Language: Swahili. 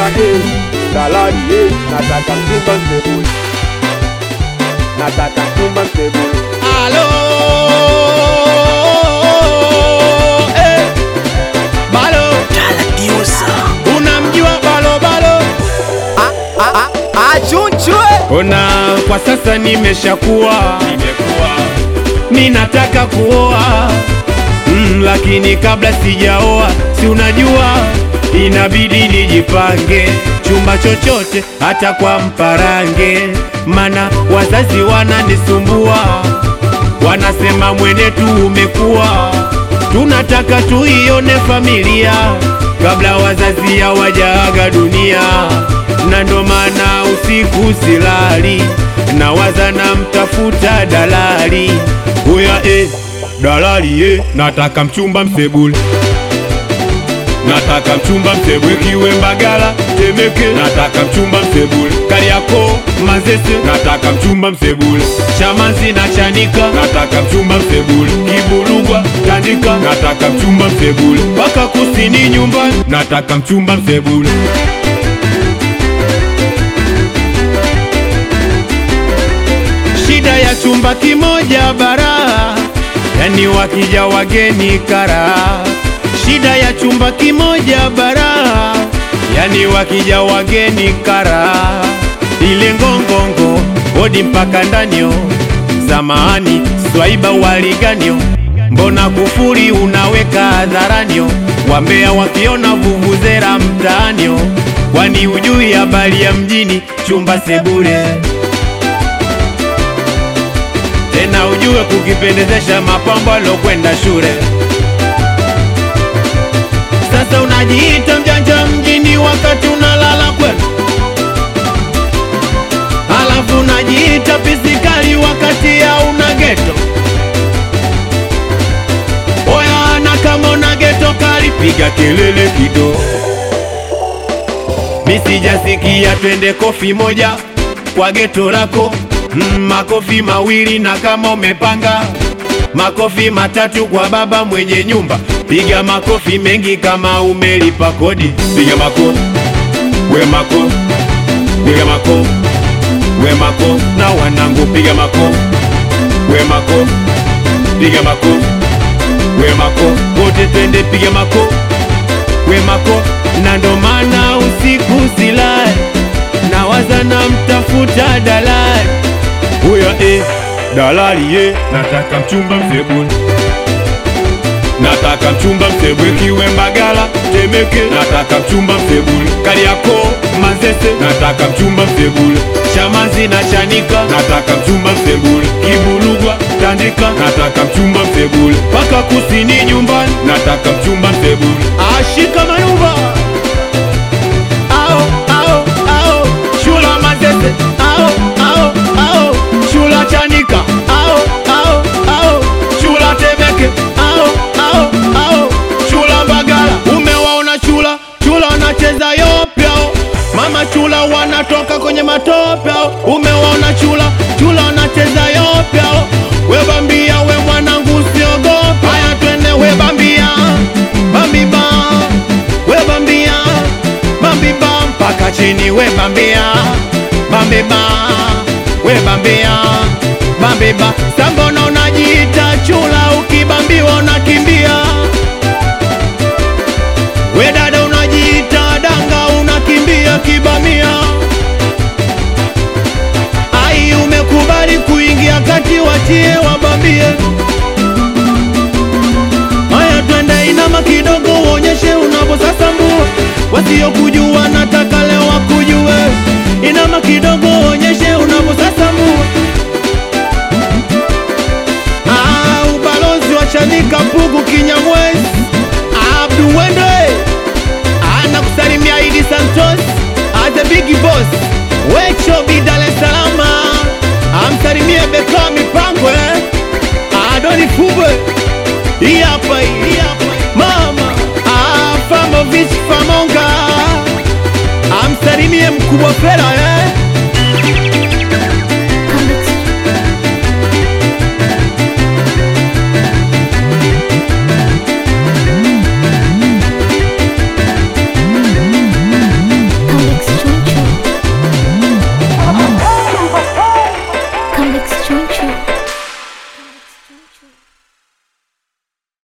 Oya eh, dalali eh, nataka mchumba msebule, nataka mchumba msebule. Alo, eh, Balo, unamjua Balo Balo? achunchwe Ona kwa sasa nimeshakuwa, mi nataka kuoa mm, lakini kabla sijaoa, si unajua inabidi nijipange chumba chochote, hata kwa mparange, mana wazazi wananisumbua, wanasema mwenetu umekuwa, tunataka tuione familia kabla wazazi hawajaaga dunia, na ndo maana usiku silali, nawaza na mtafuta dalali. Huya eh, dalali eh, nataka mchumba msebule nataka mchumba msebule kiwe Mbagala Temeke, nataka mchumba msebule Kariakoo Manzese, nataka mchumba msebule Chamazi na Chanika, nataka mchumba msebule Kibulugwa Tandika, nataka mchumba msebule mpaka kusini nyumbani, nataka mchumba msebule Shida ya chumba kimoja bara, yani wakija wageni kara. Shida ya chumba kimoja bara, yani wakija wageni kara. Ile ngongongo hodi mpaka ndanio, samahani swaiba waliganio, mbona kufuri unaweka hadharanio, wambea wakiona vuvuzera mtaanio, kwani ujui habari ya mjini chumba sebule tena ujue kukipendezesha mapambo alokwenda shule. Sasa unajiita mjanja mjini wakati unalala kwenu, alafu unajiita pisikali wakati hauna geto. Oya, na kama una geto kali, piga kelele kidogo. Mi sijasikia twende kofi moja kwa geto lako mm, makofi mawili na kama umepanga makofi matatu kwa baba mwenye nyumba, piga makofi mengi kama umelipa kodi, piga makofi we makofi, piga makofi we makofi, na wanangu piga makofi we makofi, piga makofi we makofi, wote twende piga makofi we makofi, na ndo maana usiku silali nawaza na mtafuta dalali huyo eh, dalali eh, nataka mchumba msebule nataka mchumba msebule kiwe Mbagala Temeke, nataka mchumba msebule Kariakoo Manzese, nataka mchumba msebule Chamazi na Chanika, nataka mchumba msebule Kibulugwa Tandika, nataka mchumba msebule mpaka kusini nyumbani, nataka mchumba msebule ashika mayumba ao ao ao shula Manzese ao ao ao shula Chanika ao ao ao shula Temeke ao ao ao shula Mbagala umewaona chula chula wanacheza yopyao mama chula wanatoka kwenye matopyao umewaona chula chula wanacheza yopyao webambia we mwanangu usiogopa haya twende webambia bambiba webambia bambiba mpaka chini webambia bambiba webambia bambiba sambona unajiita chula ukibambiwa unakimbia we dada unajiita danga unakimbia kibamia ai umekubali kuingia kati watie wabambie haya twende inama kidogo uonyeshe unavyosasambua wasiokujua nataka leo wakujue inama kidogo uonyeshe unavyosasambua Ah, ubalozi wa Chanika Pugu Kinyamwezi Abdu Wende anakusalimia Idi Santos as the big boss Wecho Bi Dar es Salaam amsalimie Beka mipango eh Adoni Fubwe hii hapa hii hii hapa mama ah, Famovich Famonga amsalimie mkubwa Fela